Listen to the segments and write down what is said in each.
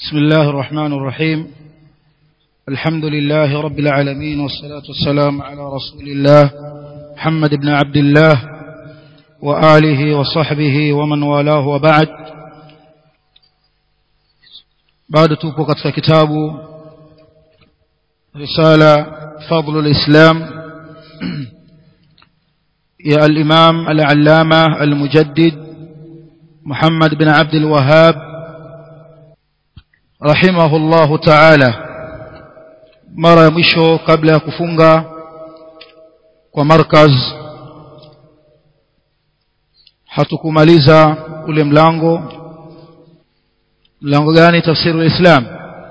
بسم الله الرحمن الرحيم الحمد لله رب العالمين والصلاة والسلام على رسول الله محمد بن عبد الله وآله وصحبه ومن والاه وبعد بعد توقف كتاب رسالة فضل الإسلام يا الإمام العلامة المجدد محمد بن عبد الوهاب رحمه الله تعالى mara ya mwisho kabla ya kufunga kwa markaz hatukumaliza ule mlango mlango gani tafsiru islam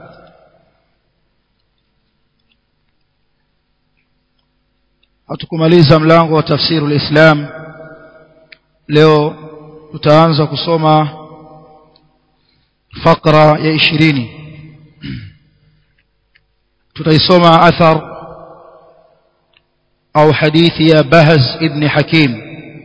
hatukumaliza mlango wa tafsiru islam leo tutaanza kusoma fakra ya 20 tutaisoma athar au hadithi ya Bahz ibn Hakim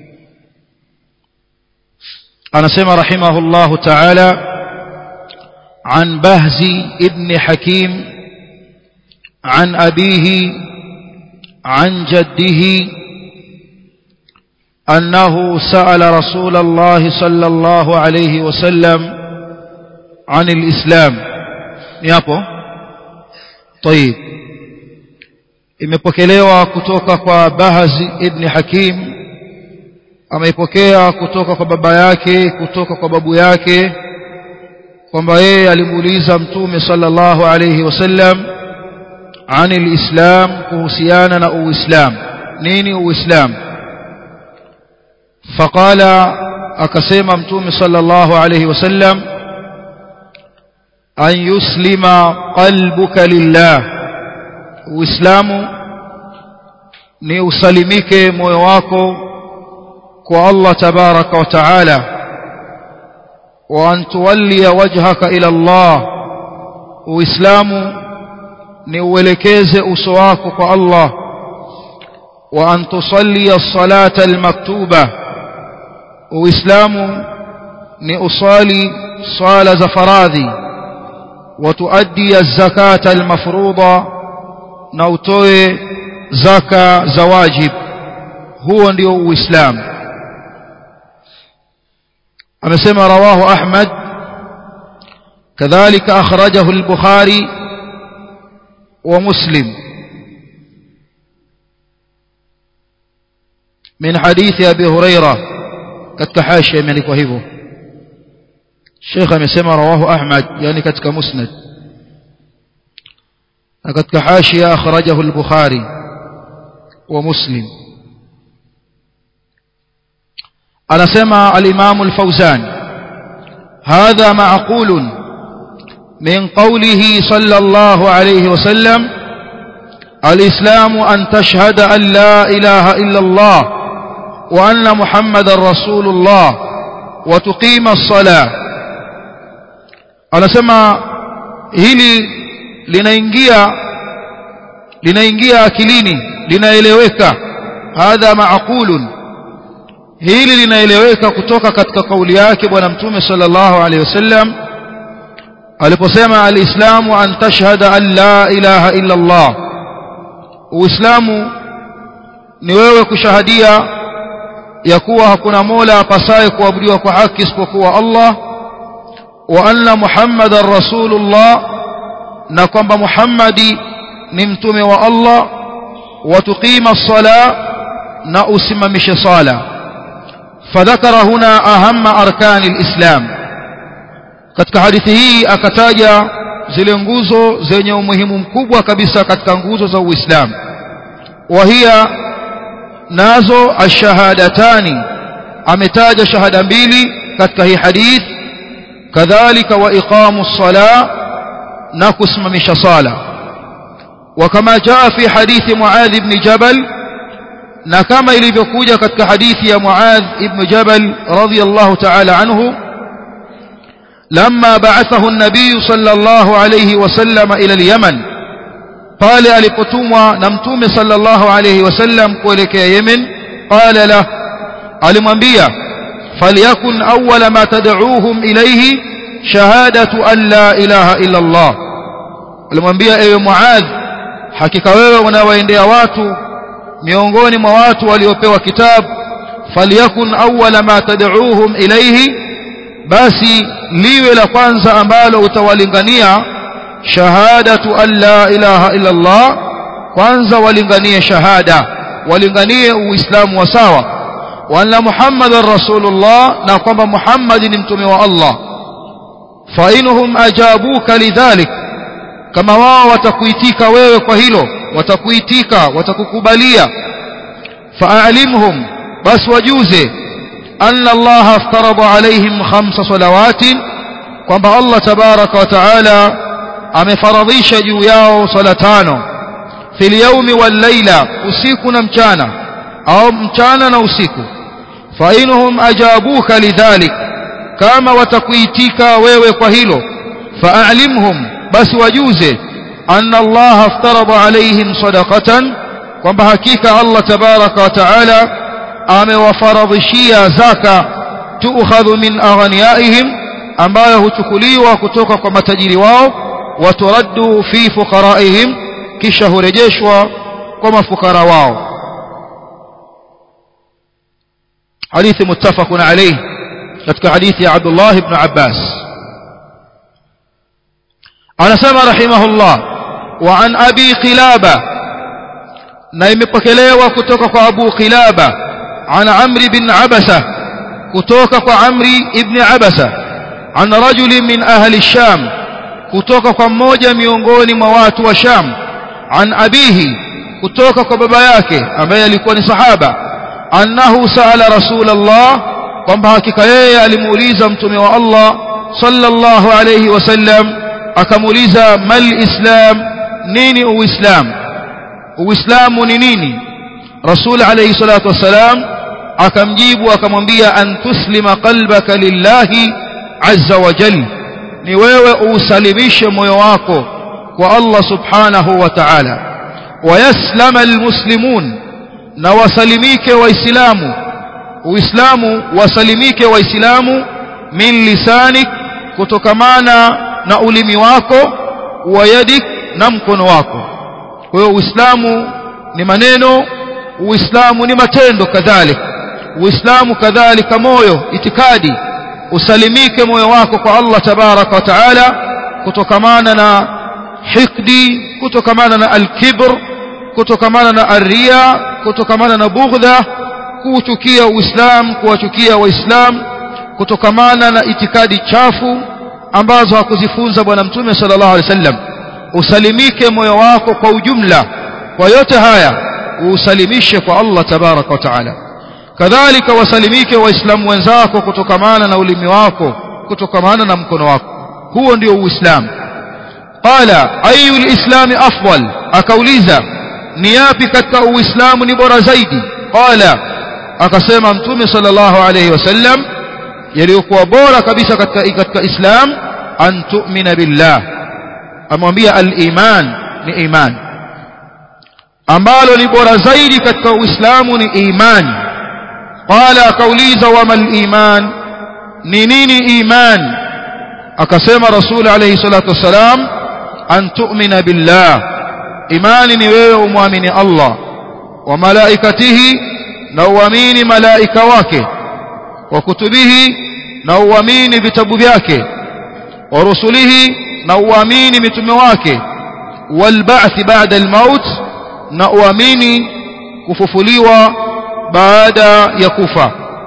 anasema rahimahullah ta'ala عن بهز ابن حكيم عن أبيه عن جده أنه سأل رسول الله صلى الله عليه وسلم عن الإسلام يابو طيب imepokelewa kutoka kwa Bahaz ibn Hakim ameipokea kutoka kwa baba yake kutoka kwa babu yake kwamba yeye alimuuliza mtume sallallahu alayhi wasallam anil islam kuhusiana na uislam nini uislam faqala akasema mtume sallallahu alayhi wasallam an yuslima qalbuka lillah uislamu ni usalimike moyo wako kwa Allah tabaraka wa taala wa an tuwalliya wajhaka ila Allah uislamu ni uelekeze uso wako kwa Allah wa an tusalliya as-salata al-maktuba uislamu ni usali swala za faradhi وتؤدي الزكاة المفروضة نوتوي زكاة زواجب هو ndio uislamu amesema rawahu ahmad kadhalika akhrajahu al-bukhari wa muslim min hadithi abi hurairah katika hashia imeandikwa hivyo Sheikh amesema rawahu Ahmad yani katika musnad na katika hashia akhrajahu al-Bukhari wa Muslim anasema al-Imam al-Fawzan hadha ma'qul min qawlihi sallallahu alayhi wa sallam الإسلام أن تشهد أن لا إله إلا الله وأن محمد رسول الله وتقيم الصلاة anasema hili linaingia linaingia akilini linaeleweka hadha maaqulun hili linaeleweka kutoka katika kauli yake bwana mtume sallallahu alaihi wasallam aliposema alislamu an tashhada an la ilaha illa Allah uislamu ni wewe kushahadia ya kuwa hakuna mola apasaye kuabudiwa kwa haki isipokuwa Allah وأن محمد رسول الله نقم محمد نمتم والله وتقيم الصلاة نأسم مش صلاة فذكر هنا أهم أركان الإسلام katika hadithi hii akataja zile nguzo zenye umuhimu mkubwa kabisa katika nguzo za Uislamu wahia nazo ashahadatani ametaja shahada mbili katika hii hadithi كذلك وإقام الصلاة نقسم مش صلاة وكما جاء في حديث معاذ بن جبل نكما ilivyokuja katika hadithi ya Muadh ibn Jabal radiyallahu ta'ala anhu لما بعثه النبي صلى الله عليه وسلم إلى اليمن pale alipotumwa na mtume sallallahu alayhi wasallam kuelekea Yemen qala la alimwambia فليكن أول ما تدعوهم إليه shahadatu an la ilaha illa Allah alimwambia ewe Muadh hakika wewe unawaendea watu miongoni mwa watu waliopewa kitabu falyakun awwala ma tad'uuhum ilayhi basi liwe la kwanza ambalo utawalingania shahadatu an la ilaha illa Allah kwanza walinganie shahada walinganie uislamu wa sawa wa anna muhammadar rasulullah na kwamba muhammad ni mtume wa Allah fa inhum ajabuka lidhalik kama wao watakuitika wewe kwa hilo watakuitika watakukubalia fa'alimhum bas wajuze anna Allah aftarada alaihim khamsa salawatin kwamba Allah tabaraka wa taala amefaradhisha juu yao sala tano fil yawmi wal layla usiku na mchana au mchana na usiku fa inhum ajabuka lidhalik kama watakuitika wewe kwa hilo fa'alimhum basi wajuze anna Allah aftarada alaihim sadaqatan kwamba hakika Allah tabaraka wa taala amewafaradhishia zaka tuukhadhu min aghniyaihim ambayo huchukuliwa kutoka kwa matajiri wao waturaddu fi fuqaraihim kisha hurejeshwa kwa mafukara wao hadithi muttafaqun alayhi katika hadithi ya Abdullah ibn Abbas anasema rahimahullah wa an abi qilaba na imepokelewa kutoka kwa abu qilaba an amri bin abasa kutoka kwa amri ibn abasa an rajuli min ahli sham kutoka kwa mmoja miongoni mwa watu wa sham an abihi kutoka kwa baba yake ambaye alikuwa ni sahaba annahu saala rasulullah kwamba hakika yeye alimuuliza mtume wa Allah sallallahu alayhi wasallam akamuuliza mal islam nini uislam uislamu ni nini rasul alayhi salatu wasalam akamjibu akamwambia an tuslima qalbaka lillahi azza wa jalla ni wewe usalimishe moyo wako kwa Allah subhanahu wa ta'ala wayaslama almuslimun na wasalimike waislamu uislamu wasalimike waislamu min lisanik kutokamana na ulimi wako wa yadik na mkono wako kwa hiyo uislamu ni maneno uislamu ni matendo kadhalika uislamu kadhalika moyo itikadi usalimike moyo wako kwa Allah tabaraka wa taala kutokamana na hikdi kutokamana na alkibr kutokamana na arria kutokamana na bughdha kuuchukia uislamu kuwachukia waislamu kutokamana na itikadi chafu ambazo hakuzifunza bwana mtume sallallahu alaihi wasallam usalimike moyo wako kwa ujumla kwa yote haya usalimishe kwa Allah tabaraka wa taala kadhalika wasalimike waislamu wenzako kutokamana na ulimi wako kutokamana na mkono wako huo ndio uislamu qala ayu lislami afdal akauliza ni yapi katika uislamu ni bora zaidi qala akasema mtume sallallahu alayhi wasallam yaliyokuwa bora kabisa katika katika islam an tu'mina billah amwambia al-iman ni iman ambalo ni bora zaidi katika uislamu ni imani qala akauliza wama al-iman ni nini iman akasema rasul alayhi salatu wasalam an tu'mina billah imani ni wewe umwamini Allah wa malaikatihi na uamini malaika wake wa kutubihi na uamini vitabu vyake wa rusulihi na uamini mitume wake wal ba'th ba'da al maut na uamini kufufuliwa baada ya kufa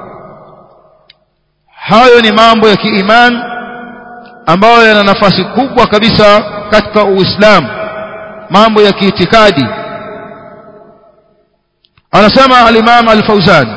hayo ni mambo ya kiiman ambayo yana nafasi kubwa kabisa katika uislamu mambo ya kiitikadi anasema al-Imam al-Fauzan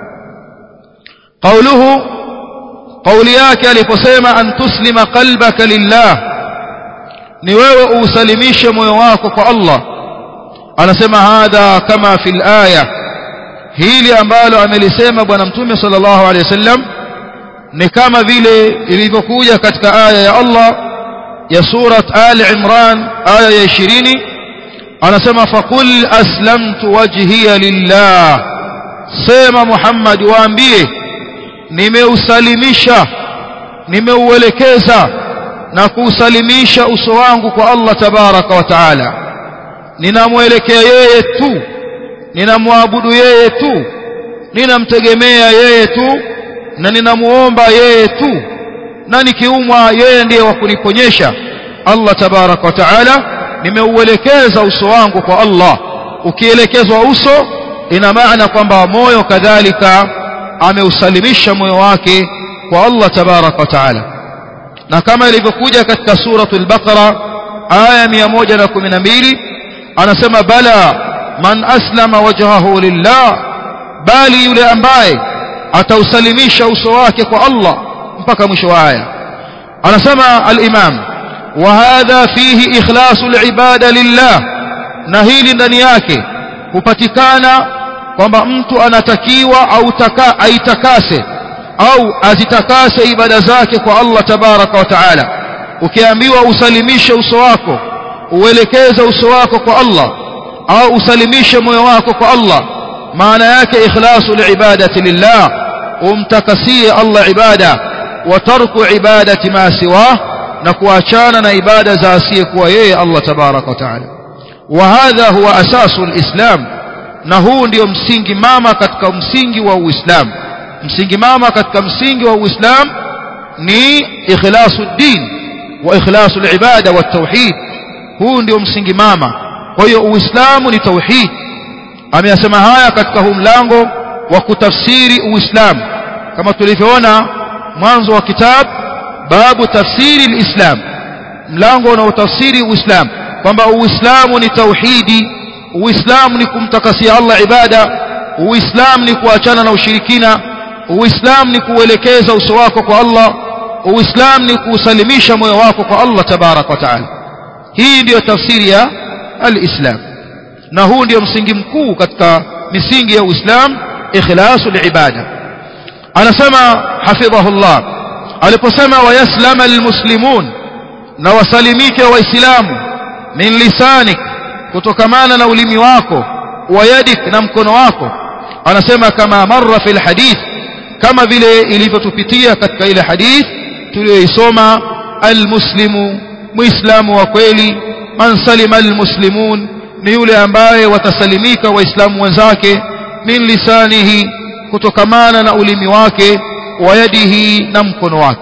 قوله قولي yake aliposema an tuslima qalbaka lillah ni wewe usalimishe moyo wako kwa Allah anasema hadha kama fil aya hili ambalo amelisema bwana mtume sallallahu alaihi wasallam ni kama vile ilivyokuja katika aya ya Allah ya surat Ali Imran aya ya 20 anasema faqul aslamtu wajhiya lillah sema Muhammad waambie nimeusalimisha nimeuelekeza na kuusalimisha uso wangu kwa Allah tabaraka wa taala ninamwelekea yeye tu ninamwabudu yeye tu ninamtegemea yeye tu na ninamuomba yeye tu na nikiumwa yeye ndiye wa kuniponyesha Allah tabaraka wa taala nimeuelekeza uso wangu kwa Allah ukielekezwa uso ina maana kwamba moyo kadhalika ameusalimisha moyo wake kwa Allah tabaraka wa taala na kama ilivyokuja katika suratul baqara aya 112 anasema bala man aslama wajhahu lillah bali yule ambaye atausalimisha uso wake kwa Allah mpaka mwisho wa aya anasema al-imam wa hadha fihi ikhlasu al-ibada lillah na hili ndani yake hupatikana kwamba mtu anatakiwa au taka aitakase au azitakase ibada zake kwa Allah tabaraka wa taala ukiambiwa usalimishe uso wako uelekeze uso wako kwa Allah au usalimishe moyo wako kwa Allah maana yake ikhlasu liibadati lillah umtakasie Allah ibada wa tarku ibadati ma siwa na kuachana na ibada za asiyekuwa yeye Allah tabaraka wa taala wa hadha huwa asasu alislam na huu ndio msingi mama katika msingi wa Uislamu msingi mama katika msingi wa Uislamu ni ikhlasu din wa ikhlasu ibada wa tauhid huu ndio msingi mama kwa hiyo Uislamu ni tauhid ameyasema haya katika huu mlango wa kutafsiri Uislamu kama tulivyoona mwanzo wa kitabu babu tafsiri alislam mlango unaotafsiri Uislamu kwamba Uislamu ni tauhidi Uislamu ni kumtakasia Allah ibada Uislamu ni kuachana na ushirikina Uislamu ni kuelekeza uso wako kwa Allah Uislamu ni kuusalimisha moyo wako kwa Allah tabarak wa taala hii ndiyo tafsiri ya al-Islam na huu ndio msingi mkuu katika misingi ya Uislamu ikhlasul ibada anasema hafidhahullah aliposema wayaslama almuslimun na wasalimike waislamu min lisanik kutokamana na ulimi wako wa yadik na mkono wako anasema kama marra fil hadith kama vile ilivyotupitia katika ile hadith tuliyoisoma almuslimu muislamu wa kweli man salima almuslimun ni yule ambaye watasalimika waislamu wenzake min lisanihi kutokamana na ulimi wake wa yadihi na mkono wake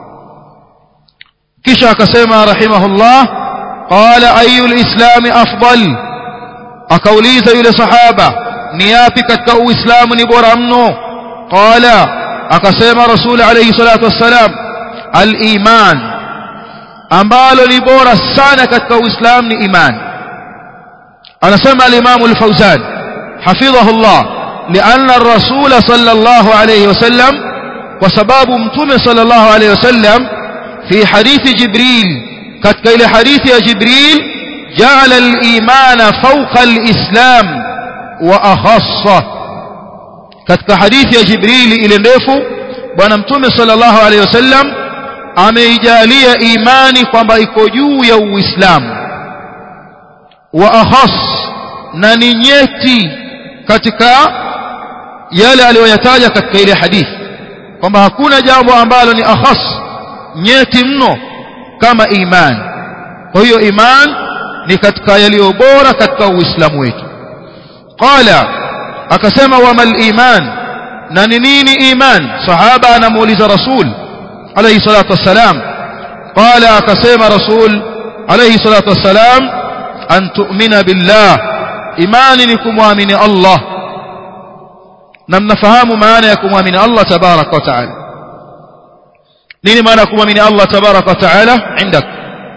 kisha akasema rahimahullah qala ayu lislami afdal akauliza yule sahaba ni yapi katika uislamu ni bora mno qala akasema rasul alayhi salatu wassalam al-iman ambalo ni bora sana katika uislamu ni iman anasema al-imam al-fawzan hafidhahullah لأن الرسول صلى الله عليه وسلم وسباب متوم صلى الله عليه وسلم في حديث جبريل كتك إلى حديث يا جبريل جعل الإيمان فوق الإسلام وأخصه كتك حديث يا جبريل إلى نفو ونمتوم صلى الله عليه وسلم ameijalia imani kwamba iko juu ya uislamu wa akhas na ni nyeti katika yale aliyoyataja katika ile hadithi kwamba hakuna jambo ambalo ni akhas nyeti mno kama iman kwa hiyo iman ni katika yaliyo bora katika uislamu wetu qala akasema wamal iman na ni nini iman sahaba anamuuliza rasul alayhi salatu wassalam qala akasema rasul alayhi salatu wassalam an tu'mina billah imani ni kumwamini Allah na mnafahamu maana ya kumwamini Allah tabarak wa taala nini maana ya kumwamini Allah tabarak wa taala indak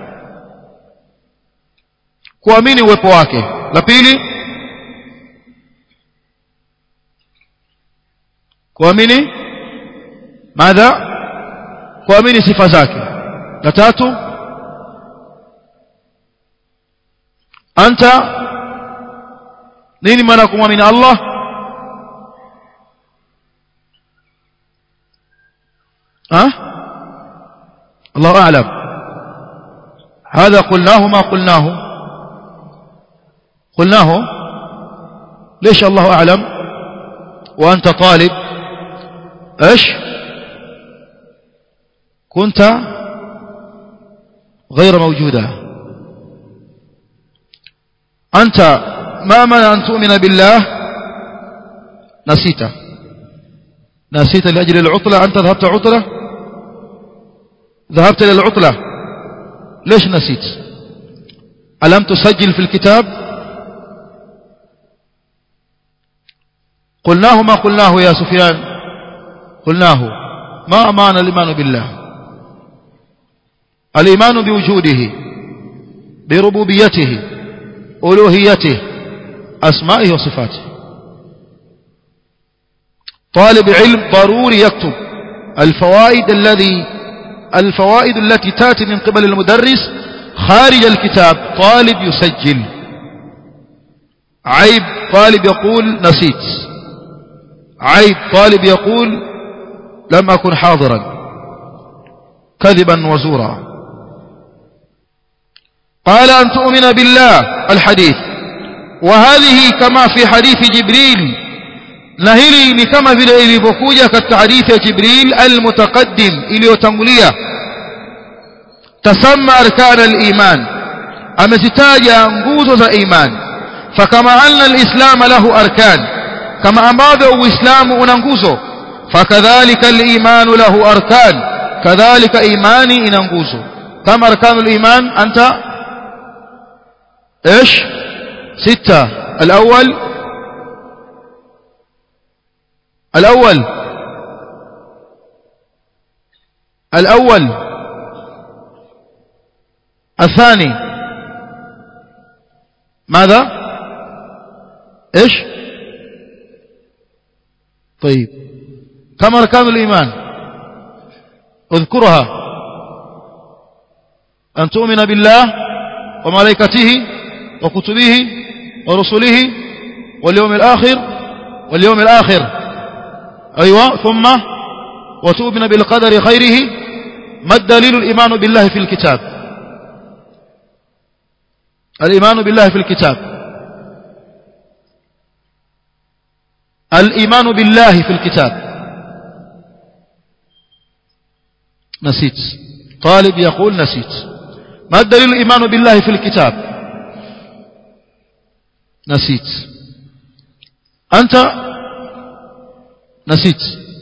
kuamini uwepo wake la pili kuamini madha kuamini sifa zake la tatu anta nini maana kumwamini Allah ها الله أعلم هذا قلناه ما قلناه قلناه ليش الله أعلم وأنت طالب إيش كنت غير موجودة أنت ما منع أن تؤمن بالله نسيت نسيت لأجل العطلة أنت ذهبت عطلة ذهبت للعطلة ليش نسيت ألم تسجل في الكتاب قلناه ما قلناه يا سفيان قلناه ما أمان الإيمان بالله الإيمان بوجوده بربوبيته ألوهيته أسمائه وصفاته طالب علم ضروري يكتب الفوائد الذي الفوائد التي تأتي من قبل المدرس خارج الكتاب طالب يسجل عيب طالب يقول نسيت عيب طالب يقول لم أكن حاضرا كذبا وزورا قال أن تؤمن بالله الحديث وهذه كما في حديث جبريل نهلي ni kama vile ilivyokuja katika hadithi ya Jibril al-mutaqaddim iliyotangulia tasamma arkan al-iman amezitaja nguzo za iman fakama anna al-islam lahu arkan kama ambavyo uislamu una nguzo fakadhalika al-iman lahu arkan kadhalika imani ina nguzo kama arkan al-iman anta ايش ستة الاول الاول الاول الثاني ماذا ايش طيب كم اركان الايمان اذكرها ان تؤمن بالله وملائكته وكتبه ورسله واليوم الآخر واليوم الآخر أيوة ثم وتؤمن بالقدر خيره ما الدليل الإيمان بالله في الكتاب الإيمان بالله في الكتاب الإيمان بالله في الكتاب نسيت طالب يقول نسيت ما الدليل الإيمان بالله في الكتاب نسيت أنت نسيت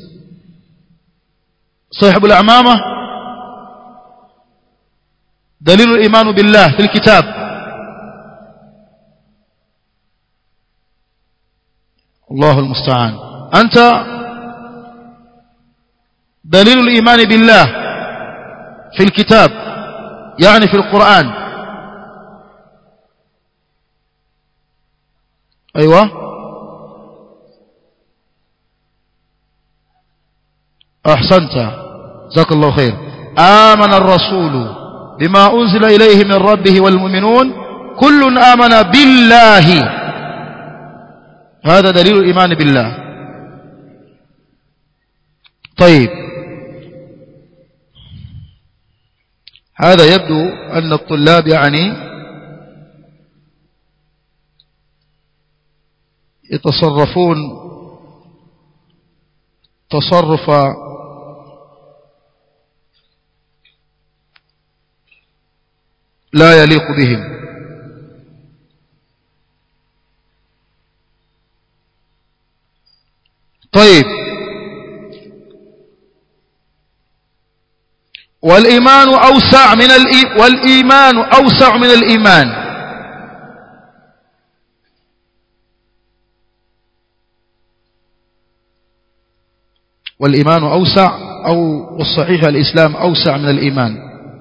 صاحب الأعمامة دليل الإيمان بالله في الكتاب الله المستعان أنت دليل الإيمان بالله في الكتاب يعني في القرآن أيوة أحسنت جزاك الله خير آمن الرسول بما أنزل إليه من ربه والمؤمنون كل آمن بالله هذا دليل الإيمان بالله طيب هذا يبدو أن الطلاب يعني يتصرفون تصرف لا يليق بهم طيب والإيمان أوسع من الإي... والإيمان أوسع من الإيمان والإيمان أوسع أو والصحيح الإسلام أوسع من الإيمان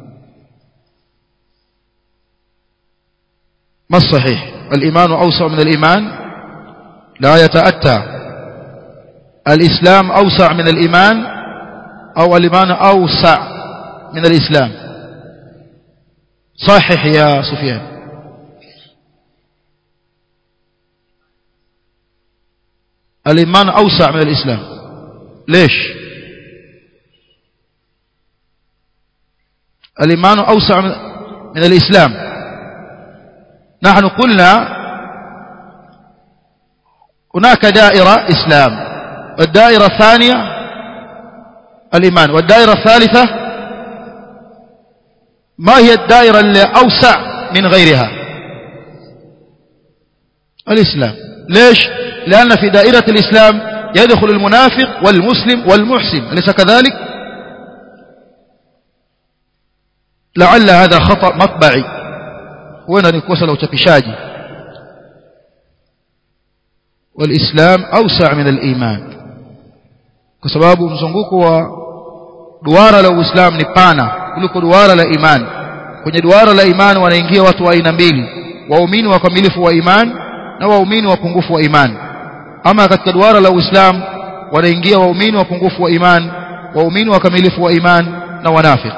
ما الصحيح الإيمان أوسع من الإيمان لا يتأتى الإسلام أوسع من الإيمان أو الإيمان أوسع من الإسلام صحح يا سفيان الإيمان أوسع من الإسلام ليش الإيمان أوسع من الإسلام نحن قلنا هناك دائرة إسلام والدائرة الثانية الإيمان والدائرة الثالثة ما هي الدائرة الأوسع من غيرها الإسلام ليش لأن في دائرة الإسلام يدخل المنافق والمسلم والمحسن أليس كذلك لعل هذا خطأ مطبعي وين نكوسة لو تبشاجي والإسلام أوسع من الإيمان كسباب mzunguko wa duara la Uislamu ni pana kuliko duara la imani kwenye duara la imani wanaingia watu wa aina mbili waumini wakamilifu wa imani na waumini wapungufu wa imani ama katika duara la Uislamu wanaingia waumini wapungufu wa imani waumini wakamilifu wa imani na wanafiki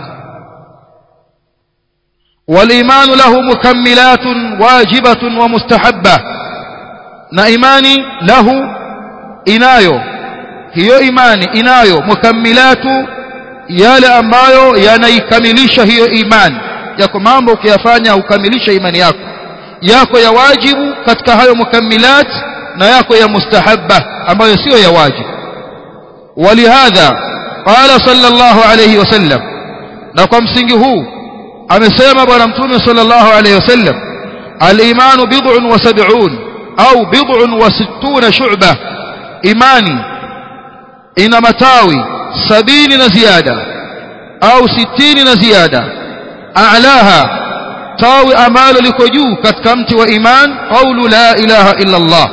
والإيمان له مكملات واجبة ومستحبة na imani lahu inayo hiyo imani inayo mukammilatu yale ambayo yanaikamilisha hiyo imani yako mambo ukiyafanya ukamilisha imani yako yako ya wajibu katika hayo mukammilat na yako ya mustahabba ambayo sio ya wajibu walihadha qala sallallahu alayhi wasallam na kwa msingi huu amesema bwana mtume sallallahu alayhi wasallam al-imanu bid'un wa sab'un au bid'un wa sittuna shu'ba imani ina matawi sabini na ziada au sitini na ziada a'laha tawi ambalo liko juu katika mti wa iman qawlu la ilaha illa Allah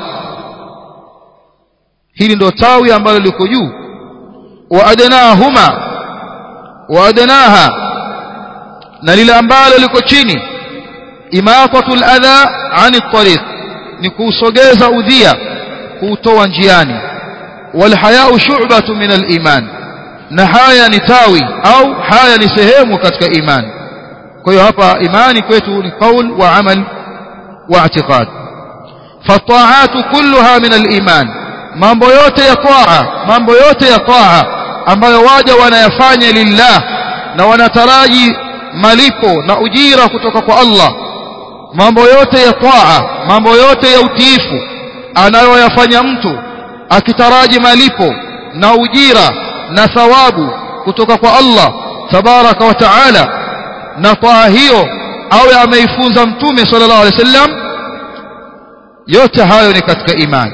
hili ndio tawi ambalo liko juu wa adnahuma wa adnaha na lile ambalo liko chini imaqatul adha ani tariq ni kuusogeza udhia kuutoa njiani walhayau shu'batu min aliman na haya ni tawi au haya ni sehemu katika imani kwa hiyo hapa imani kwetu ni qaul wa amal wa i'tiqad fataatu kulluha min aliman mambo yote ya taa mambo yote ya taa ambayo waja wanayafanya lillah na wanataraji malipo na ujira kutoka kwa Allah mambo yote ya taa mambo yote ya utiifu anayoyafanya mtu akitaraji malipo na ujira na thawabu kutoka kwa Allah tabaraka wa taala na taa hiyo awe ameifunza mtume sallallahu alaihi wasallam yote hayo ni katika imani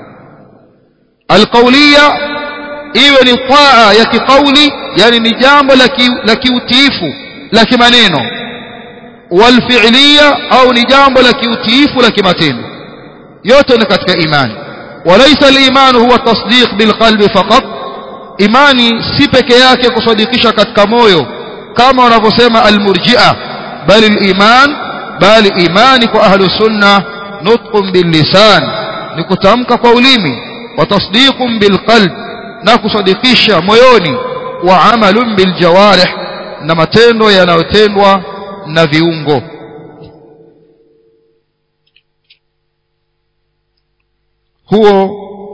alqauliya iwe ni taa ya kiqauli yani ni jambo la kiutiifu la kimaneno walfi'liya au ni jambo la kiutiifu la kimatendo yote ni katika imani walaysa al-iman huwa tasdiq bilqalbi faqat imani si peke yake kusadikisha katika moyo kama wanavyosema al-murji'a bali al-iman bali imani kwa ahlu sunna nutqun bil lisan ni kutamka kwa ulimi wa tasdiqun bil qalb na kusadikisha moyoni wa amalun bil jawarih na matendo yanayotendwa na viungo huo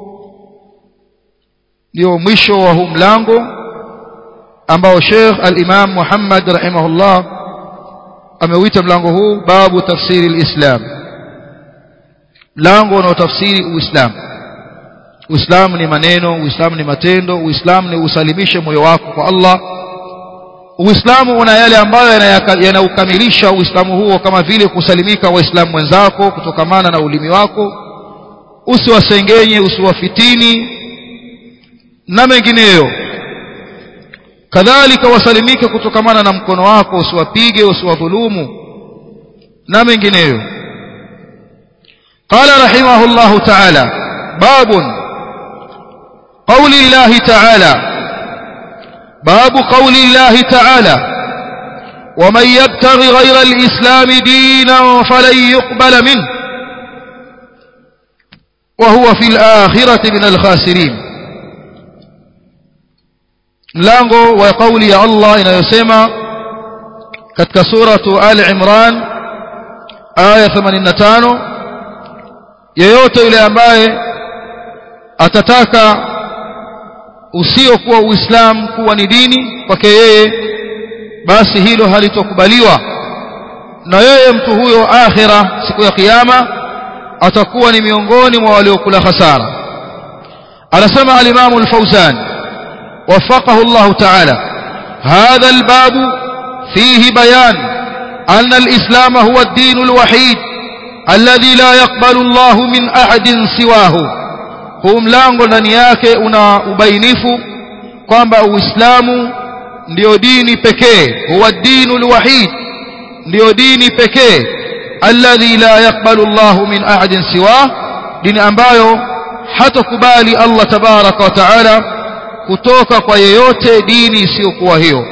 ndio mwisho wa huu mlango ambao Sheikh al-Imam Muhammad rahimahullah ameuita mlango huu babu tafsiri al-Islam mlango unaotafsiri Uislamu Uislamu ni maneno Uislamu ni matendo Uislamu ni usalimishe moyo wako kwa Allah Uislamu una yale ambayo yanaukamilisha Uislamu huo kama vile kusalimika waislamu wenzako kutokamana na ulimi wako usiwasengenye usiwafitini na mengineyo kadhalika wasalimike kutokamana na mkono wako usiwapige usiwadhulumu na mengineyo قال رحمه الله تعالى باب قول الله تعالى باب قول الله تعالى ومن يبتغي غير الإسلام دينا فلن يقبل منه وهو في الآخرة من الخاسرين mlango wa kauli ya Allah inayosema katika suratu Ali Imran aya 85 yeyote yule ambaye atataka usiokuwa uislamu kuwa ni dini kwake yeye basi hilo halitokubaliwa na yeye mtu huyo akhira siku ya kiyama atakuwa ni miongoni mwa waliokula hasara anasema al-Imam al-Fawzan وفقه الله تعالى هذا الباب فيه بيان أن الإسلام هو الدين الوحيد الذي لا يقبل الله من أحد سواه huu mlango ndani yake una ubainifu kwamba uislamu ndio dini pekee huwa dinu lwahid ndio dini pekee alladhi la yaqbalu llahu min ahadin siwah dini ambayo hatakubali allah tabaraka wa taala kutoka kwa yeyote dini isiyokuwa hiyo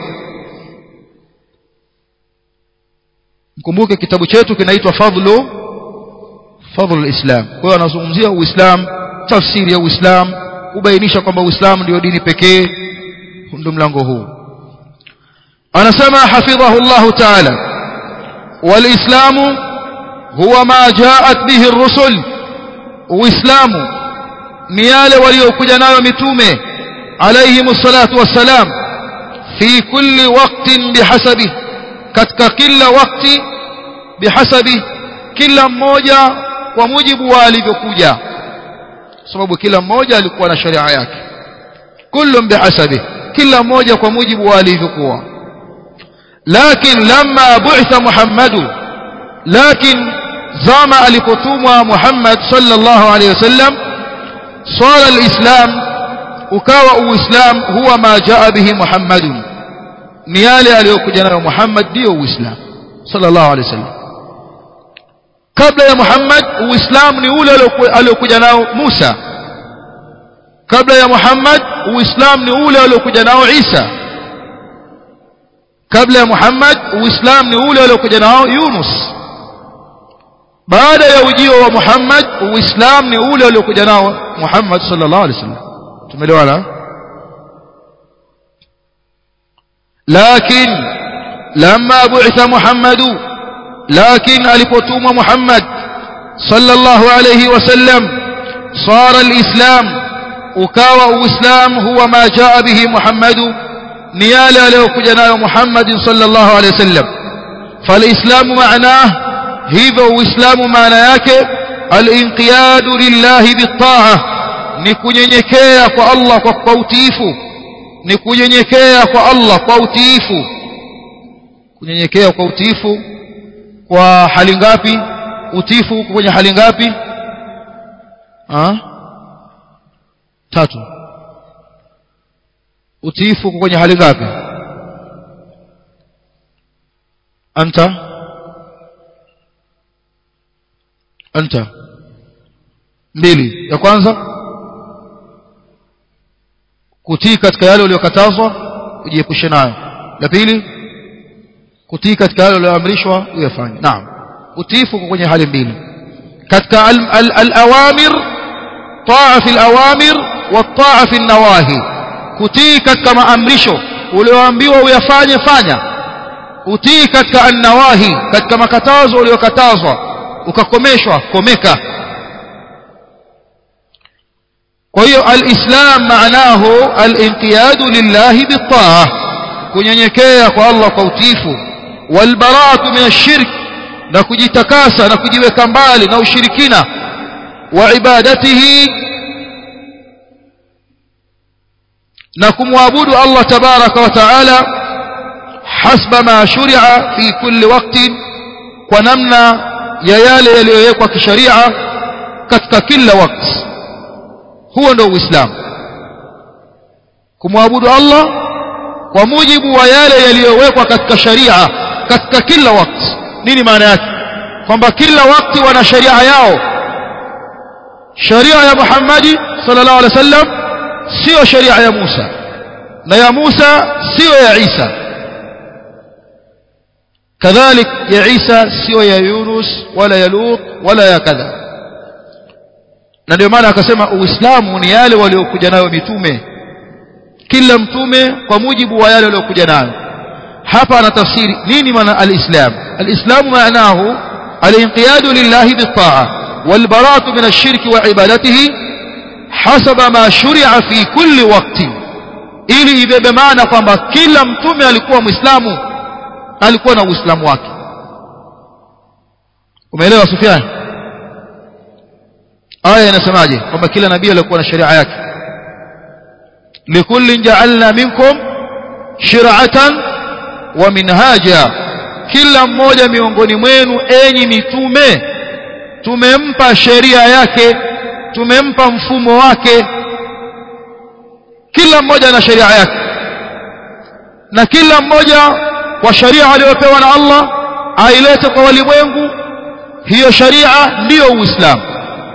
mkumbuke kitabu chetu kinaitwa fadlu fadlu lislam kwa hiyo anazungumzia uislamu tafsiri ya uislamu kubainisha kwamba uislamu ndio dini pekee ndio mlango huu anasema hafidhahu llahu taala walislamu huwa ma jaat bihi rusul uislamu ni yale waliokuja nayo mitume alayhim salatu wassalam fi kulli waqtin bihasabi katika kila wakati bihasabi kila mmoja kwa mujibu wa alivyokuja sababu kila mmoja alikuwa na sharia yake kullum bihasabi kila mmoja kwa mujibu wa alivyokuwa lakin lamma bu'itha muhammadu lakin zama alipotumwa muhammad sallallahu alayhi wasallam swala alislam ukawa uislam huwa ma jaa bihi muhammadun ni yale aliyokuja nayo muhammad ndio uislam sallallahu alayhi wasallam kabla ya Muhammad uislamu ni ule aliokuja nao Musa kabla ya Muhammad uislamu ni ule aliokuja nao Isa kabla ya Muhammad uislamu ni ule aliokuja nao Yunus baada ya ujio wa Muhammad uislamu ni ule aliokuja nao Muhammad sallallahu alaihi wasallam tumeelewana lakin lamma bu'itha Muhammadu لكن alipotumwa Muhammad sallallahu alayhi wasallam صار الإسلام ukawa uislam huwa ma jaa bihi Muhammad ni yale aliyokuja nayo Muhammad sallallahu alayhi wasallam فالإسلام معناه hivyo uislamu maana yake al-inqiyad lillahi bit-ta'ah ni kunyenyekea kwa Allah kwa utiifu ni kunyenyekea kwa Allah kwa utiifu kunyenyekea kwa utiifu kwa hali ngapi utifu uko kwenye hali ngapi ha? tatu utifu uko kwenye hali ngapi anta anta mbili ya kwanza kutii katika yale uliyokatazwa ujiepushe nayo la pili kutii katika yale yaliyoamrishwa uyafanye naam utiifu uko kwenye hali mbili katika al-awamir taa fi al-awamir wa taa fi an-nawahi kutii katika maamrisho ulioambiwa uyafanye fanya utii katika an-nawahi katika makatazo uliyokatazwa ukakomeshwa komeka kwa hiyo al-islam maanahu al-inqiyadu lillahi bit-taa kunyenyekea kwa Allah kwa utiifu walbaratu min ashirk na kujitakasa na kujiweka mbali na ushirikina wa ibadatihi na kumwabudu Allah tabaraka wa taala hasba ma shuri'a fi kulli waqtin kwa namna ya yale yaliyowekwa kisharia katika kila wakati huo ndio uislamu kumwabudu Allah kwa mujibu wa yale yaliyowekwa katika sharia katika kila wakati nini maana yake kwamba kila wakati wana sharia yao sharia ya Muhammadi sallallahu alaihi wasallam sio sharia ya Musa na ya Musa sio ya Isa kadhalik ya Isa sio ya Yunus wala ya Lut wala ya kadha na ndio maana akasema uislamu ni yale waliokuja nayo mitume kila mtume kwa mujibu wa yale waliokuja nayo hapa anatafsiri nini maana alislam alislam maanahu alinqiyadu lillahi bitaa walbaratu min ashirki wa ibadatihi hasaba ma shuri'a fi kulli waqti ili ibebe maana kwamba kila mtume alikuwa muislamu alikuwa na uislamu wake umeelewa Sufyan aya inasemaje kwamba kila nabii alikuwa na sharia yake likullin ja'alna minkum shir'atan wa minhaja kila mmoja miongoni mwenu enyi mitume tumempa sheria yake tumempa mfumo wake kila mmoja ana sheria yake na kila mmoja kwa sharia aliyopewa na Allah ailete kwa walimwengu hiyo sharia ndiyo uislamu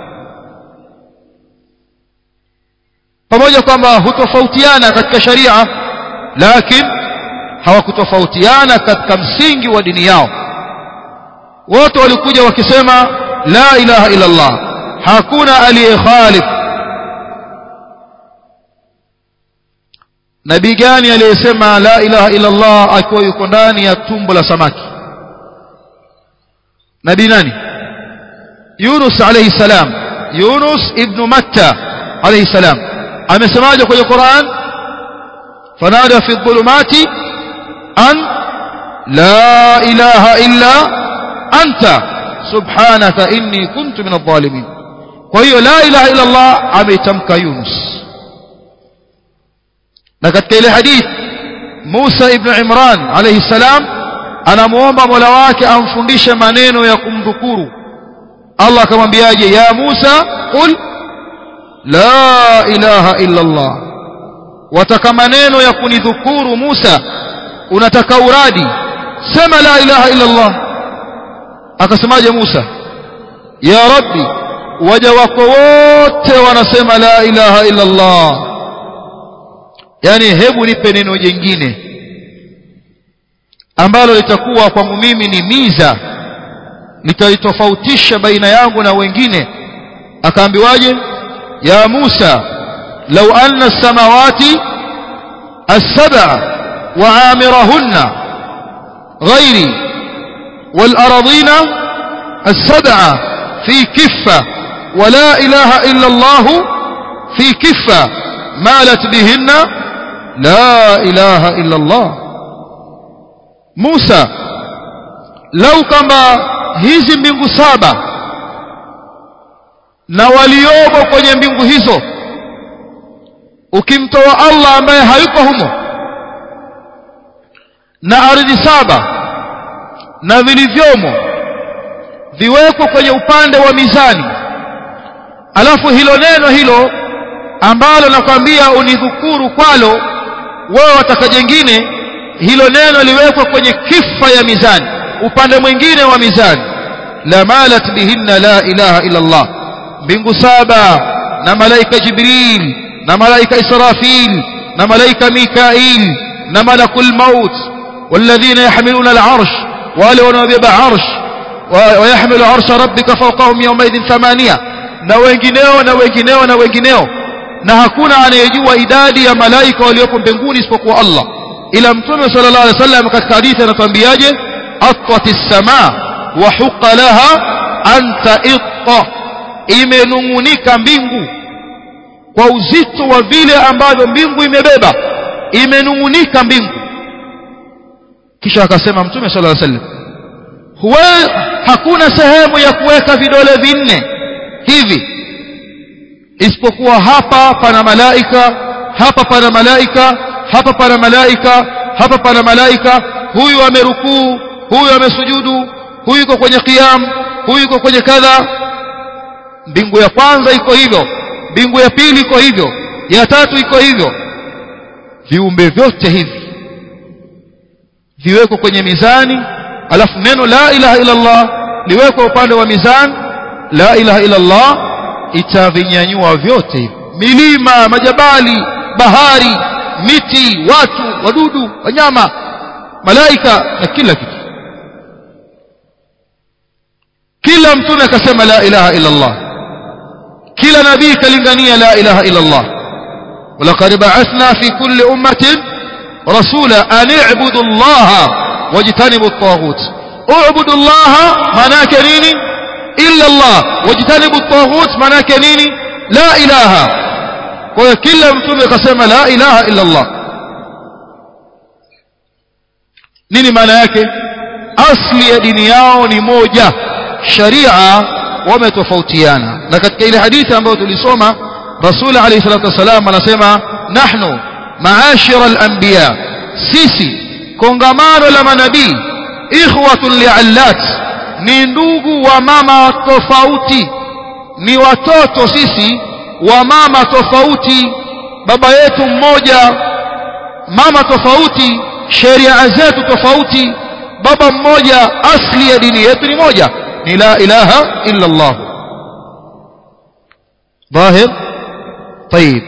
pamoja kwamba hutofautiana katika sharia lakini hawakutofautiana katika msingi wa dini yao wote walikuja wakisema la ilaha illa Allah hakuna aliyekhalif nabii gani aliyesema la ilaha illa Allah akiwa yuko ndani ya tumbo la samaki nabii nani Yunus alayhi salam Yunus ibn Matta alayhi salam amesemaje kwenye Qur'an fanada fi dhulumati an la ilaha illa anta subhanaka inni kuntu min adh-dhalimin kwa hiyo la ilaha illa Allah ameitamka Yunus na katika ile hadith Musa ibn Imran alayhi salam anamuomba Mola wake amfundishe maneno ya kumdhukuru Allah akamwambiaje ya Musa qul la ilaha illa Allah wataka maneno ya kunidhukuru Musa unataka uradi sema la ilaha illa Allah akasemaje Musa ya rabbi waja wako wote wanasema la ilaha illa Allah yani hebu nipe neno jingine ambalo litakuwa kwangu mimi ni miza litalitofautisha baina yangu na wengine akaambiwaje ya Musa law anna as-samawati as-sab'a wa 'amirahunna ghairi wal aradina as-sab'a fi kiffa wa la ilaha illa Allah fi kiffa malat bihinna la ilaha illa Allah Musa lau kama hizi mbingu saba na waliomo kwenye mbingu hizo ukimtoa Allah ambaye hayuko humo na ardhi saba na vilivyomo viwekwe kwenye upande wa mizani alafu hilo neno hilo ambalo nakwambia unidhukuru kwalo wewe wataka jengine hilo neno liwekwe kwenye kifa ya mizani upande mwingine wa mizani la malat bihinna la ilaha illa Allah mbingu saba na malaika Jibril na malaika Israfil na malaika Mikail na malakul maut والذين يحملون العرش wale wanaobeba arsh ويحمل عرش ربك فوقهم يومئذ ثمانية na wengineo na wengineo na wengineo na hakuna anayejua idadi ya malaika waliopo mbinguni isipokuwa Allah ila mtume sallallahu alaihi wasallam katika hadithi anatuambiaje atwati as-samaa wa huqa laha an ta'itta imenungunika mbingu kwa uzito wa vile ambavyo mbingu imebeba imenungunika mbingu kisha akasema mtume sallallahu alaihi wasallam huwa hakuna sehemu ya kuweka vidole vinne hivi isipokuwa hapa pana malaika hapa pana malaika hapa pana malaika hapa pana malaika huyu amerukuu huyu amesujudu huyu yuko kwenye qiyam huyu yuko kwenye kadha mbingu ya kwanza iko hivyo mbingu ya pili iko hivyo ya tatu iko hivyo viumbe vyote hivi viwekwe kwenye mizani alafu neno la ilaha illa Allah liwekwe upande wa mizani la ilaha illa Allah itavinyanyua vyote hivi milima majabali bahari miti watu wadudu wanyama malaika na kila kitu kila mtume akasema la ilaha illa Allah kila nabii kalingania la ilaha illa Allah ولقد بعثنا في كل أمة رسولا أن اعبدوا الله واجتنبوا الطاغوت اعبدوا الله معناه نيني إلا الله واجتنبوا الطاغوت معناه نيني لا إله وكل متوم قسم لا إله إلا الله nini maana yake asli ya dini yao ni moja sharia wametofautiana na katika ile hadithi ambayo tulisoma rasul alayhi salatu wasalam anasema nahnu maashira al-anbiya sisi kongamano la manabii ikhwatun liallat ni ndugu wa mama tofauti ni watoto sisi wa mama tofauti baba yetu mmoja mama tofauti sheria zetu tofauti baba mmoja asli ya dini yetu ni moja ni la ilaha illa Allah ظاهر طيب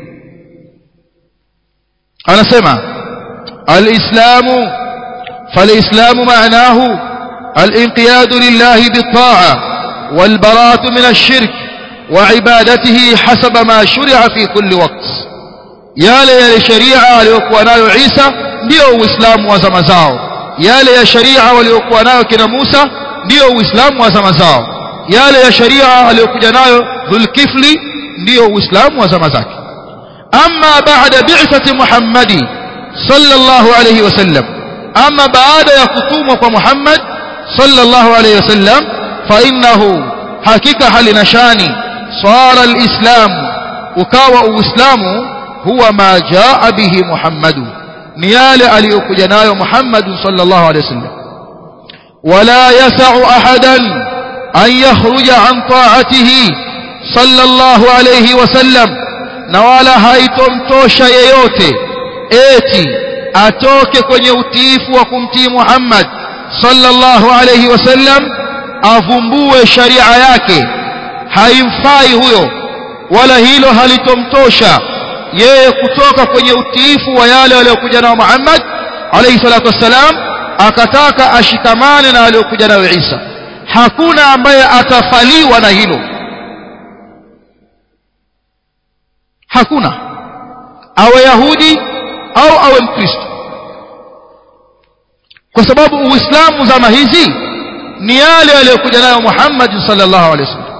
أنا سمع الإسلام فالإسلام معناه الانقياد لله بالطاعة والبراءة من الشرك وعبادته حسب ما شرع في كل وقت yale ya sharia aliyokuwa nayo Isa ndio uislamu wa zama zao yale ya sharia waliokuwa nayo kina Musa ndio uislamu wa zama zao yale ya sharia aliyokuja nayo Dhulkifli ndio uislamu wa zama zake amma baada bi'thati Muhammadi sallallahu alayhi wasallam amma baada ya kutumwa kwa Muhammad sallallahu alayhi wasallam fa innahu hakika halina shani sara alislam ukawa uislamu huwa ma jaa bihi Muhammadu ni yale aliyokuja nayo Muhammad sallallahu alayhi wasallam wala yas'u ahadan an yakhruja an ta'atihi sallallahu alayhi wasallam na wala haitomtosha yeyote eti atoke kwenye utiifu wa kumtii Muhammad sallallahu alayhi wasallam avumbue sharia yake haimfai huyo wala hilo halitomtosha yeye kutoka kwenye utiifu wa yale aliyokuja nao Muhammad alayhi salatu wassalam akataka ashikamane na aliyokuja nayo Isa hakuna ambaye atafaliwa na hilo hakuna awe yahudi au awe mkristo kwa sababu uislamu zama hizi ni yale aliyokuja nayo Muhammad sallallahu alaihi wasallam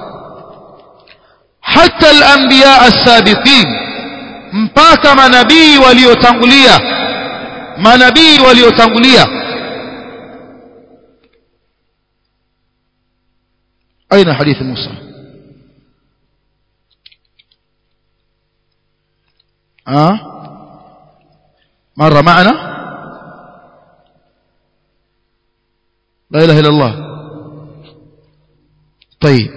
hata al-anbiya as-sabiqin mpaka manabii waliotangulia manabii waliotangulia aina hadithi Musa اه مر معنا لا اله الا الله طيب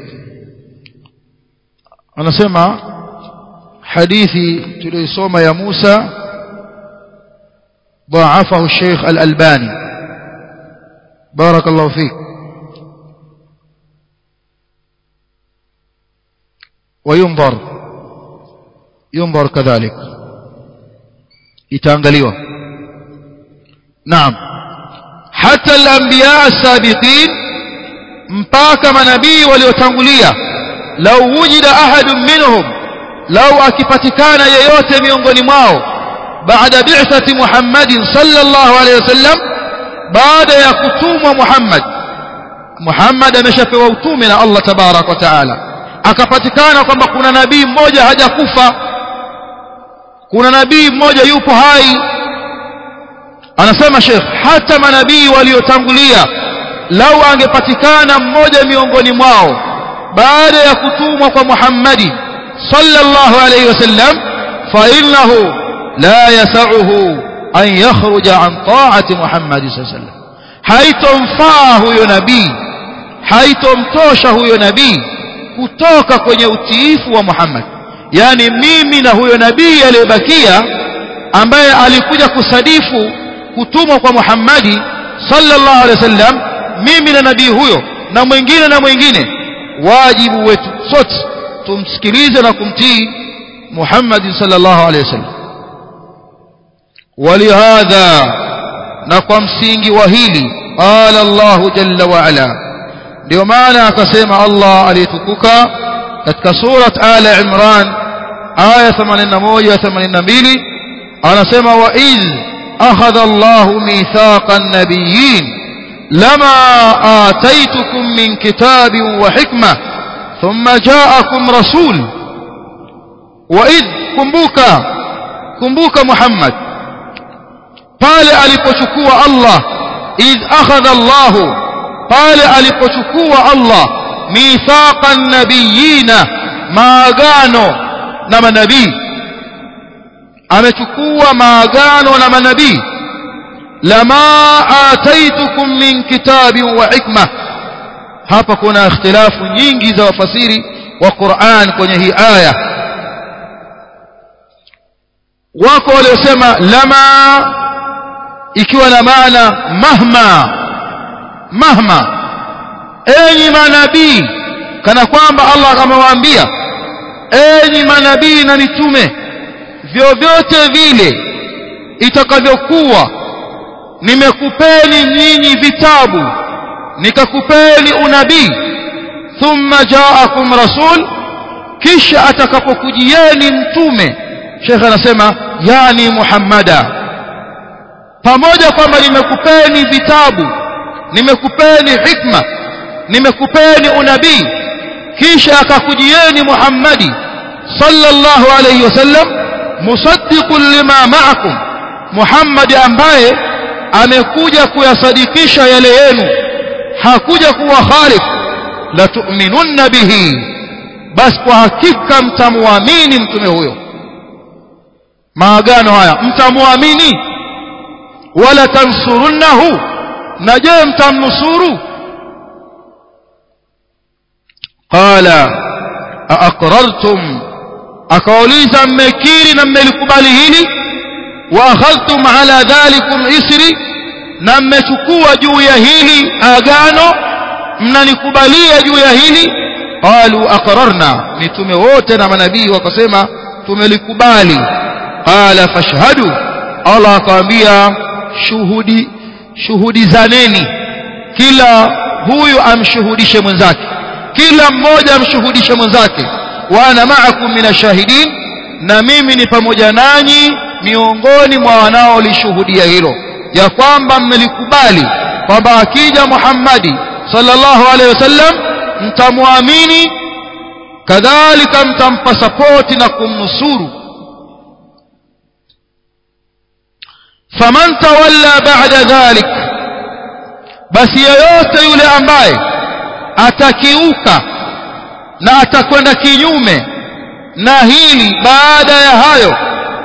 anasema hadithi tuliyosoma ya Musa ضاعفه الشيخ الألباني بارك الله فيك وينظر ينظر كذلك itaangaliwa naam hata al-anbiya as-sabiqin mpaka manabii waliotangulia lau wujida ahadun minhum lau akipatikana yeyote miongoni mwao baada bi'thati Muhammadin sallallahu alayhi wasallam baada ya kutumwa Muhammad Muhammad ameshapewa utume na Allah tabarak wa taala akapatikana kwamba kuna nabii mmoja hajakufa kuna nabii mmoja yupo hai anasema Sheikh hata manabii waliotangulia lau angepatikana mmoja miongoni mwao baada ya kutumwa kwa Muhammadi sallallahu alayhi wasallam fa innahu la yas'uhu an yakhruja an ta'ati Muhammad sallallahu alayhi wasallam haitomfaa huyo nabii haitomtosha huyo nabii kutoka kwenye utiifu wa Muhammad yani mimi na huyo nabii aliyebakia ambaye alikuja kusadifu kutumwa kwa Muhammadi sallallahu alaihi wasallam mimi na nabii huyo na mwingine na mwingine wajibu wetu sote tumsikilize na kumtii Muhammad sallallahu alaihi wasallam ولهذا na kwa msingi wa hili qala Allah jalla wa ala ndio maana akasema Allah aliyetukuka katika surat ala imran aya 81 82 anasema wa iz akhadha Allah mithaqa an-nabiyyin lama ataitukum min kitabin wa hikma thumma ja'akum rasul wa id kumbuka kumbuka Muhammad pale alipochukua Allah iz akhadha Allah pale alipochukua Allah mithaqa nabiyina maagano na manabii amechukua maagano na manabii lama ataitukum min kitabin wa hikma hapa kuna ikhtilafu nyingi za wafasiri wa Qur'an kwenye hii aya wako waliosema lama ikiwa na maana mahma mahma enyi manabii kana kwamba Allah amewaambia enyi manabii na mitume vyovyote vile itakavyokuwa nimekupeni nyinyi vitabu nikakupeni unabii thumma jaakum rasul kisha atakapokujieni mtume Sheikh anasema yani Muhammada pamoja kwamba nimekupeni vitabu nimekupeni hikma nimekupeni unabii kisha akakujieni Muhammadi sallallahu alayhi wasallam musaddiqun lima ma'akum Muhammad ambaye amekuja kuyasadikisha yale yenu hakuja kuwa khalif la tu'minunna bihi basi kwa hakika mtamwamini mtume huyo maagano haya mtamwamini wala tansurunnahu na je mtamnusuru qala aqrartum akauliza mmekiri na mmelikubali hili wa akhadhtum ala dhalikum isri na mmechukua juu ya hili agano mnanikubalia juu ya hili qalu aqrarna mitume wote na manabii wakasema tumelikubali qala fashhadu Allah akamwambia shuhudi shuhudi zaneni kila huyu amshuhudishe mwenzake kila mmoja amshuhudishe mwenzake wa ana ma'akum minashahidin na mimi ni pamoja nanyi miongoni mwa wanaolishuhudia hilo ya kwamba mmelikubali kwamba akija Muhammadi sallallahu alaihi wasallam mtamwamini kadhalika mtampa sapoti na kumnusuru faman tawalla ba'da dhalik basi yeyote yule ambaye atakiuka na atakwenda kinyume na hili baada ya hayo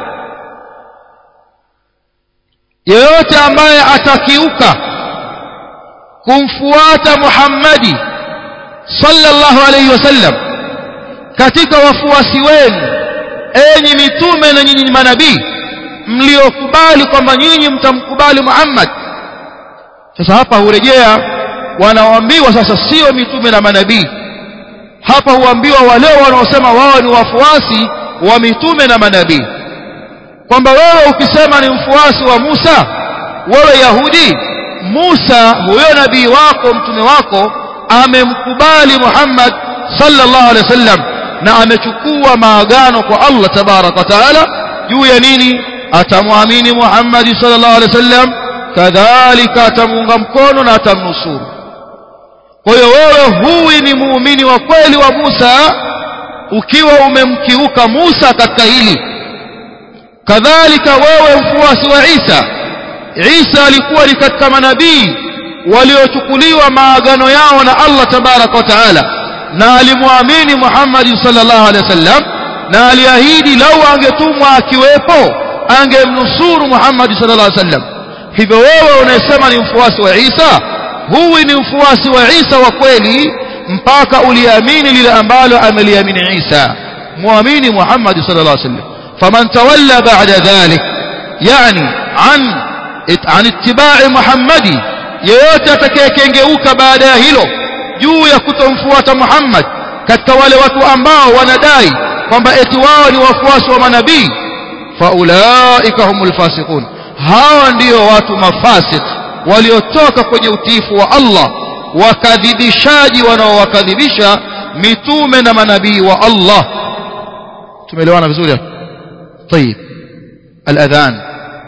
yeyote ambaye atakiuka kumfuata Muhammadi sallallahu alayhi wasallam katika wafuasi wenu enyi mitume na nyinyi manabii mliokubali kwamba nyinyi mtamkubali Muhammad sasa hapa hurejea wanaoambiwa sasa sio mitume na manabii hapa huambiwa wale wanaosema wao ni wafuasi wa mitume na manabii kwamba wewe ukisema ni mfuasi wa Musa wewe Yahudi Musa huyo nabii wako mtume wako amemkubali Muhammad sallallahu alaihi wasallam na amechukua maagano kwa Allah tabarak wa taala juu ya nini atamwamini Muhammad sallallahu alaihi wasallam kadhalika atamuunga mkono na atamnusuru kwa hiyo wewe huwi ni muumini wa kweli wa Musa ukiwa umemkiuka Musa katika hili kadhalika wewe mfuasi wa Isa Isa alikuwa ni katika manabii waliochukuliwa maagano yao na Allah tabarak wa taala na alimwamini Muhammad sallallahu alaihi wasallam na aliahidi lau angetumwa akiwepo angemnusuru Muhammad sallallahu alaihi wasallam hivyo wewe unasema ni mfuasi wa Isa huwi ni mfuasi wa Isa wa kweli mpaka uliamini lile ambalo ameliamini Isa muamini Muhammad sallallahu alaihi wasallam faman tawalla ba'da dhalik yani an an ittiba'i Muhammadi yeyote atakayekengeuka baada ya hilo juu ya kutomfuata Muhammad katika wale watu ambao wanadai kwamba eti wao ni wafuasi wa manabii faulaika humul fasiqun hawa ndio watu mafasik waliotoka kwenye utiifu wa Allah wakadhibishaji wanaowakadhibisha mitume na manabii wa Allah tumeelewana vizuri hapo طيب الأذان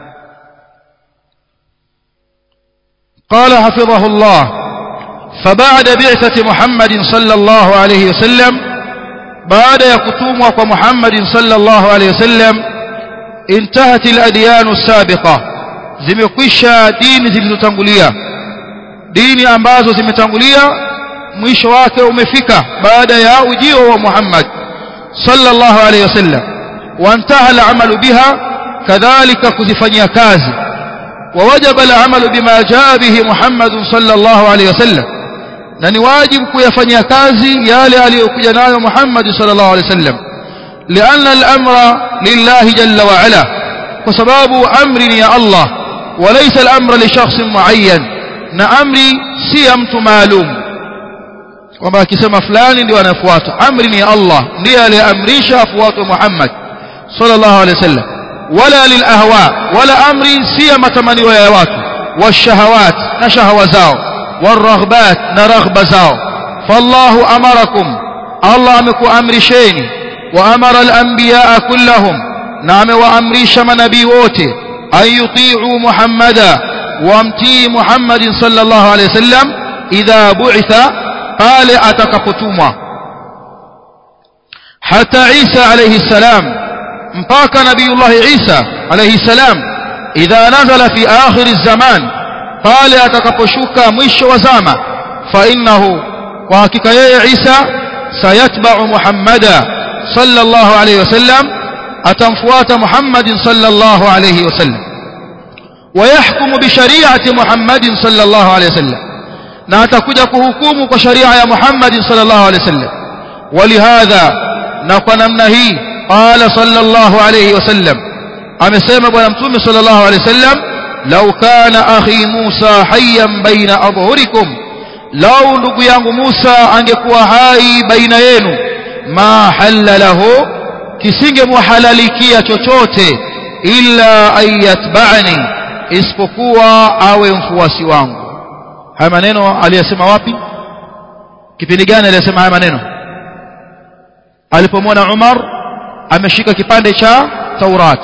قال حفظه الله فبعد بعثة محمد صلى الله عليه وسلم بعد يكتوم ومحمد صلى الله عليه وسلم انتهت الأديان السابقة zimekwisha dini zilizotangulia dini ambazo zimetangulia mwisho wake umefika baada ya ujio wa Muhammad sallallahu alayhi wasallam wantaha al-amalu biha kadhalika kuzifanyia kazi ووجب العمل بما جاء به محمد صلى الله عليه وسلم na ni wajibu kuyafanyia kazi yale aliyokuja nayo Muhammad sallallahu alaihi wasallam lianna al-amra lillahi jalla wa ala kwa sababu amri ni ya Allah walaysa al-amra li shakhsin muayyan na amri si ya mtu maalum kwamba akisema fulani ndio anafuata amri ni ya Allah ndiye aliyeamrisha afuatwe Muhammad sallallahu alaihi wasallam wala lil ahwa wala amri si ya matamanio ya watu washahawat na shahawa zao والرغبات نرغب زاو فالله أمركم الله أمكو أمرشين وأمر الأنبياء كلهم نعم وأمريش من نبي ووتي أن يطيعوا محمدا وامتي محمد صلى الله عليه وسلم إذا بعث قال أتكفتوما حتى عيسى عليه السلام مباك نبي الله عيسى عليه السلام إذا نزل في آخر الزمان pale atakaposhuka mwisho wa zama fa innahu kwa hakika yeye Isa sayatba'u Muhammada sallallahu alayhi wasallam atamfuata Muhammad sallallahu alayhi wasallam ويحكم بشريعه محمد صلى الله عليه وسلم na atakuja kuhukumu kwa sharia ya Muhammad sallallahu alayhi wasallam ولهذا na kwa namna hii qala sallallahu alayhi wasallam amesema bwana mtume sallallahu alayhi wasallam لو كان أخي موسى حيا بين أظهركم لو ndugu yangu Musa angekuwa hai baina yenu ma halalahu kisingemhalalikia chochote illa ayatba'ani isipokuwa awe mfuasi wangu haya maneno aliyasema wapi kipindi gani aliyasema haya maneno alipomwona Umar ameshika kipande cha Taurat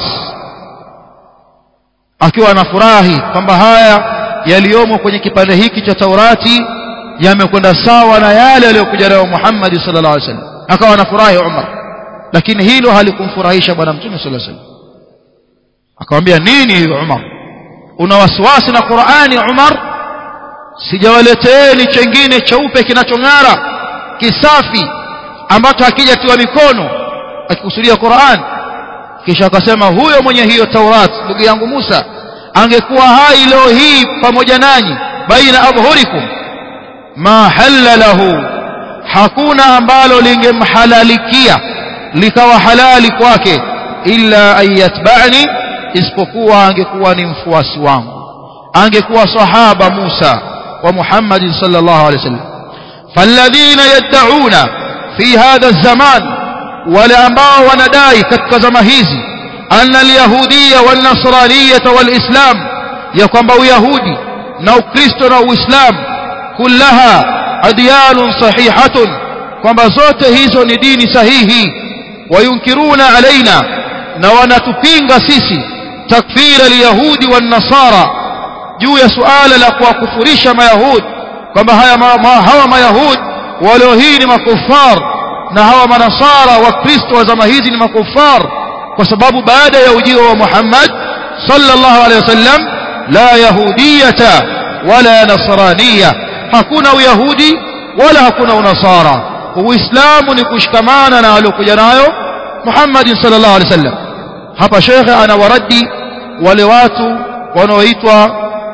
akiwa anafurahi kwamba haya yaliyomo kwenye kipande hiki cha Taurati yamekwenda sawa na yale yaliyokuja nayo Muhammad sallallahu alaihi wasallam akawa anafurahi Umar lakini hilo halikumfurahisha bwana mtume sallallahu alaihi wasallam akamwambia nini hiyo Umar una wasiwasi na Qur'ani Umar sijawaleteeni chengine cheupe kinachong'ara kisafi ambacho hakijatiwa mikono akikusudia Qur'an kisha akasema huyo mwenye hiyo Taurat ndugu yangu Musa angekuwa hai leo hii pamoja nanyi baina abhurikum ma halalahu hakuna ambalo lingemhalalikia likawa halali kwake illa ayatba'ni isipokuwa angekuwa ni mfuasi wangu angekuwa sahaba Musa wa Muhammad sallallahu alaihi wasallam falladhina yad'una fi hadha az-zaman wale ambao wanadai katika zama hizi anna al-yahudiyya wan-nasraniyya wal-islam ya kwamba uyahudi na ukristo na uislamu kullaha adyanun sahihatun kwamba zote hizo ni dini sahihi wayunkiruna alaina na wanatupinga sisi takfira al-yahudi wan-nasara juu ya suala la kuwakufurisha mayahudi kwamba haya ma, ma, hawa mayahudi walio hii ni makufar na hawa manasara wa kristo wa zama hizi ni makufar kwa sababu baada ya ujio wa Muhammad sallallahu alaihi wasallam la yahudiyata wala nasraniya hakuna uyahudi wala hakuna unasara uislamu ni kushikamana na aliokuja nayo Muhammad sallallahu alaihi wasallam hapa shekhe anawaradi wale watu wanaoitwa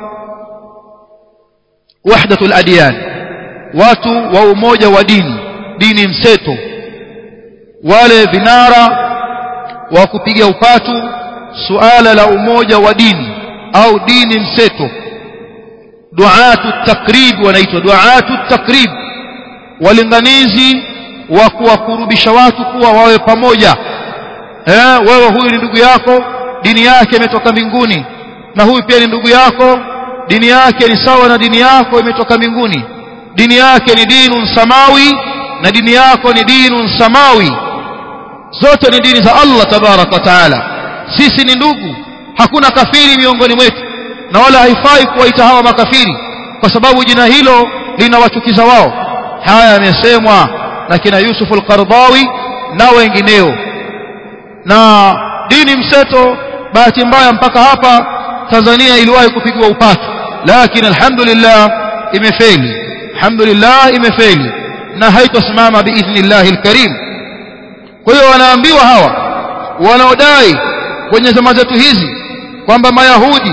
wahdatul adyan watu wa umoja wa dini dini mseto wale vinara wa kupiga upatu suala la umoja wa dini au dini mseto duatu takrib wanaitwa duatu takrib walinganizi wa kuwakurubisha watu kuwa wawe pamoja eh wewe huyu ni ndugu yako dini yake imetoka mbinguni na huyu pia ni ndugu yako dini yake ni sawa na dini yako imetoka mbinguni dini yake ni dinun samawi na dini yako ni dinun samawi zote ni dini za Allah tabarak wa taala sisi ni ndugu hakuna kafiri miongoni mwetu na wala haifai kuwaita hawa makafiri kwa sababu jina hilo linawachukiza wao haya yamesemwa na kina Yusuf al-Qardawi na wengineo na dini mseto bahati mbaya mpaka hapa Tanzania iliwahi kupigwa upatu lakini alhamdulillah imefeli alhamdulillah imefeli na haitosimama biidhnillah alkarim kwa hiyo wanaambiwa hawa wanaodai kwenye zama zetu hizi kwamba mayahudi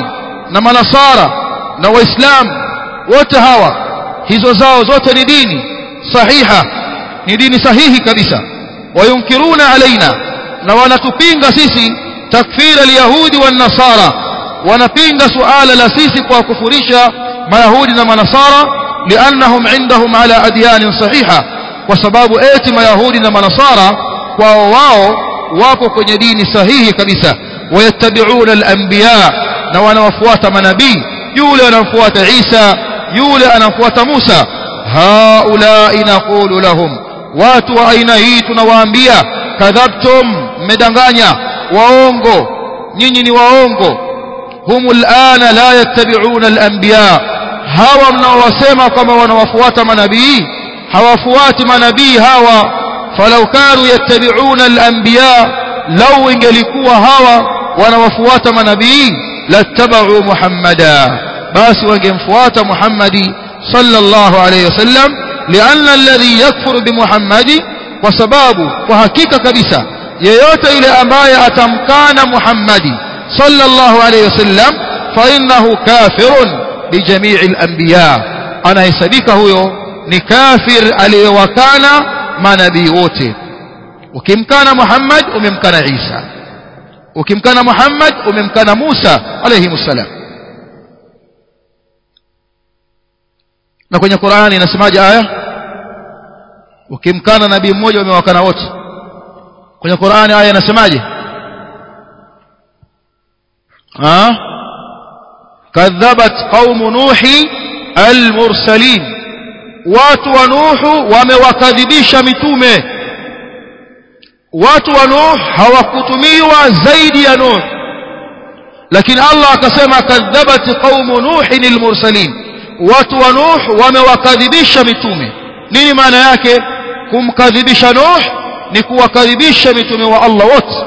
na manasara na waislamu wote hawa hizo zao zote ni dini sahiha ni dini sahihi kabisa wayunkiruna alaina na wanatupinga sisi takfira alyahudi wan nasara wanapinga suala la sisi kwa kufurisha mayahudi na manasara liannahum indahum ala adyanin sahiha kwa sababu eti mayahudi na manasara kwao wao wako kwenye dini sahihi kabisa wayattabi'una al-anbiya na wanawafuata manabii yule anamfuata Isa yule anamfuata Musa haulai naqulu lahum watu wa aina hii tunawaambia kadhabtum mmedanganya waongo nyinyi ni waongo humul ana la yattabi'una al-anbiya hawa mnaowasema kama wanawafuata manabii hawafuati manabii hawa falau kanu yattabi'una al-anbiya law ingelikuwa hawa wanawafuata manabii lattaba'u muhammada basi wangemfuata muhammadi sallallahu alayhi wasallam lianna alladhi yakfuru bimuhammadi kwa sababu kwa hakika kabisa yeyote yule ambaye atamkana muhammadi sallallahu alayhi wasallam fa innahu kafirun bijamii al-anbiya anahesabika huyo ni kafir aliyewakana manabii wote ukimkana Muhammad umemkana Isa ukimkana Muhammad umemkana Musa alayhi msalam na kwenye Qur'ani inasemaje aya ukimkana nabii mmoja umewakana wote kwenye Qur'ani aya inasemaje ah kadhabat qaumu nuhi al-mursalin watu wa nuhu wamewakadhibisha mitume watu wa nuh hawakutumiwa zaidi ya nuh lakini Allah akasema kadhabat qaumu nuhin almursalin watu wa nuh wamewakadhibisha mitume nini maana yake kumkadhibisha nuh ni kuwakadhibisha mitume wa Allah wote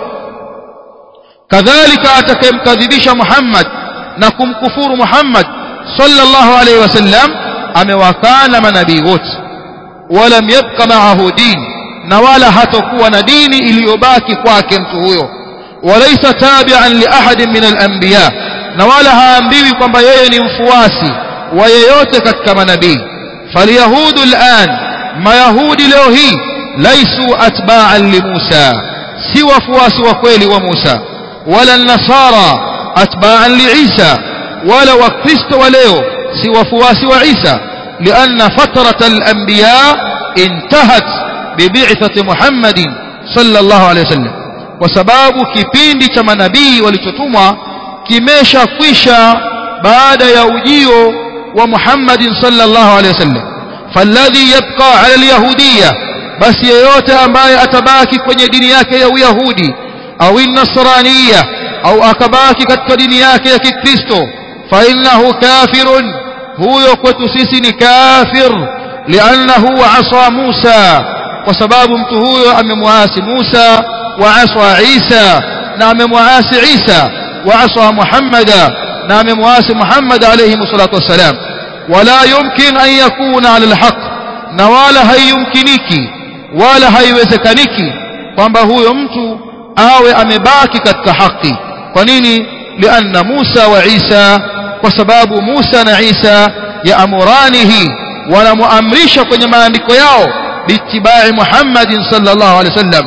kadhalika atakayemkadhibisha Muhammad na kumkufuru Muhammad sallallahu alayhi wasallam amewakana manabii wote walam yabqa ma'ahu din na wala hatakuwa na dini iliyobaki kwake mtu huyo walaysa tabi'an li ahadin min al-anbiya na wala haambiwi kwamba yeye ni mfuasi wa yeyote katika manabii falyahudu al'an mayahudi leo hii laisu atba'an li Musa si wafuasi wa kweli wa Musa wala nasara atba'an li Isa wala wakristo wa leo si wafuasi wa Isa لأن فترة الأنبياء انتهت ببعثة محمد صلى الله عليه وسلم وسباب kipindi cha manabii walichotumwa kimesha kwisha baada ya ujio wa Muhammad sallallahu alaihi wasallam falladhi yabqa ala alyahudiyya basi yeyote ambaye atabaki kwenye dini yake ya uyahudi au nasraniyya au akabaki katika dini yake ya kikristo fa innahu kafirun huyo kwetu sisi ni kafir liannahu asa Musa kwa sababu mtu huyo amemwasi Musa wa asa Isa na amemwasi Isa wa asa Muhammada na amemwasi Muhammad alayhi salatu wassalam wala yumkin an yakuna ala alhaq na wala haiyumkiniki wala haiwezekaniki kwamba huyo mtu awe amebaki katika haki kwa nini lianna Musa wa Isa kwa sababu Musa na Isa yaamuranihi wanamuamrisha kwenye maandiko yao biitibai Muhammadin sallallahu alaihi wasallam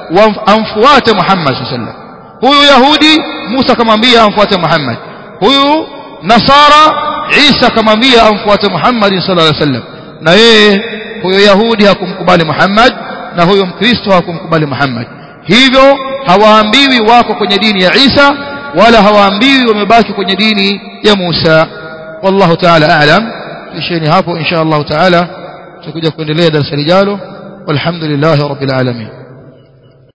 amfuate Muhammad sallallahu alaihi wasallam huyu Yahudi Musa akamwambia amfuate Muhammad huyu Nasara Isa akamwambia amfuate Muhammad sallallahu alaihi wasallam na yeye huyo Yahudi hakumkubali Muhammad na huyo Mkristo hakumkubali Muhammad hivyo hawaambiwi wako kwenye dini ya Isa wala hawaambiwi wamebaki kwenye dini ya Musa wallahu ta'ala a'lam isheni hapo insha Allah ta'ala tutakuja kuendelea darasa lijalo walhamdulillahi rabbil alamin